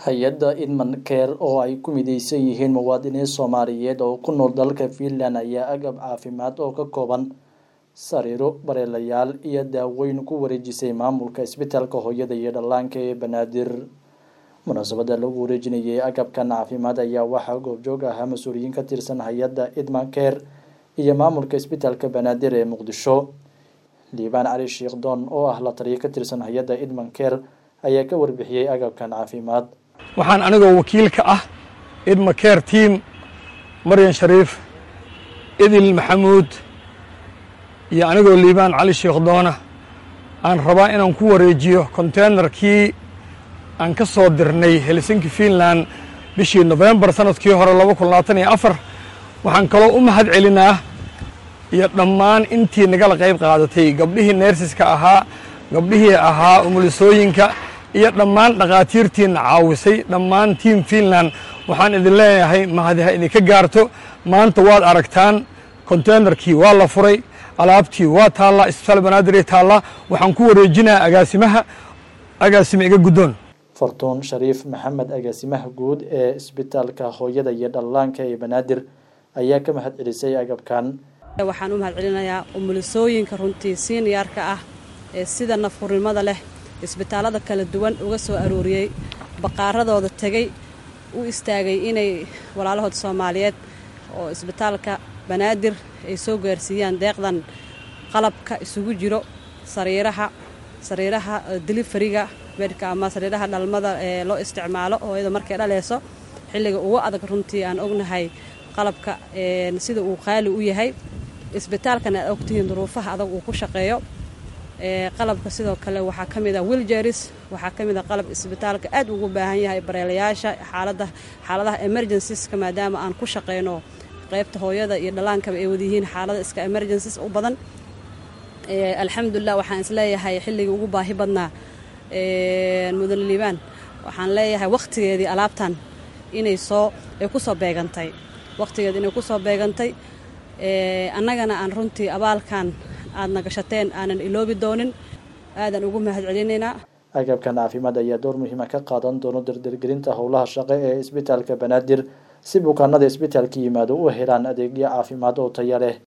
hay-adda idman care oo ay ku mideysan yihiin muwaadiniin soomaaliyeed oo ku nool dalka finland ayaa agab caafimaad oo ka kooban sariiro bareelayaal iyo daaweyn ku wareejisay maamulka isbitaalka hooyada iyo dhallaanka ee banaadir munaasabada lagu wareejinayay agabkan caafimaad ayaa waxaa goobjoog ahaa mas-uuliyiin ka tirsan hay-adda idman care iyo maamulka isbitaalka banaadir ee muqdisho liibaan cali sheekh doon oo ah la taliyo ka tirsan hay-adda idman care ayaa ka warbixiyey agabkan caafimaad waxaan anigoo wakiil ka ah idma care team maryan shariif idil maxamuud iyo anigoo liibaan cali sheekh doona aan rabaa inaan ku wareejiyo konteynerkii aan ka soo dirnay helsinki finland bishii nofembar sanadkii hore laba kun labaatan iyo afar waxaan kaloo u mahad celinaa iyo dhammaan intii nagala qayb qaadatay gabdhihii neersiska ahaa gabdhihii ahaa umulisooyinka iyo dhammaan dhakhaatiirtiina caawisay dhammaan tiam finland waxaan idin leeyahay mahadi ha idinka gaarto maanta waad aragtaan konteynerkii waa la furay alaabtii waa taallaa isbitaal banaadir taallaa waxaan ku wareejinaa agaasimaha agaasima iga guddoon fortuun shariif maxamed agaasimaha guud ee isbitaalka hooyada iyo dhallaanka ee banaadir ayaa ka mahad celisay agabkan waxaan u mahad celinayaa umulisooyinka runtii siiniyaarka ah ee sida nafhurnimada leh isbitaallada kala duwan uga soo arooriyey baqaaradooda tegey u istaagay inay walaalahood soomaaliyeed oo isbitaalka banaadir ay soo gaarsiiyaan deeqdan qalabka isugu jiro sariiraha sariiraha dilifariga bedhka ama sariiraha dhalmada ee loo isticmaalo hooyada markay dhaleyso xilliga ugu adag runtii aan ognahay qalabka sida uu qaali u yahay isbitaalkana aad ogtihiin duruufaha adag uu ku shaqeeyo qalabka sidoo kale waxaa ka mid a wiljeris waxaa ka mid a qalab isbitaalka aad ugu baahan yahay bareelayaasha xaalada xaaladaha emergensiska maadaama aan ku shaqeyno qaybta hooyada iyo dhallaankaba ay wadayihiin xaalada iska emergencies u badan alxamdulilah waxaan isleeyahay xilligii ugu baahi badnaa mudane liibaan waxaan leeyahay wakhtigeedii alaabtan inay soo ay ku soo beegantay wakhtigeedi inay ku soo beegantay annagana aan runtii abaalkan aadna gashateen aanan iloobi doonin aadan ugu mahad celinaynaa agabkan caafimaad ayaa door muhiima ka qaadan doono dardargelinta howlaha shaqo ee isbitaalka banaadir si bukaanada isbitaalka yimaado u helaan adeegyo caafimaad oo taya leh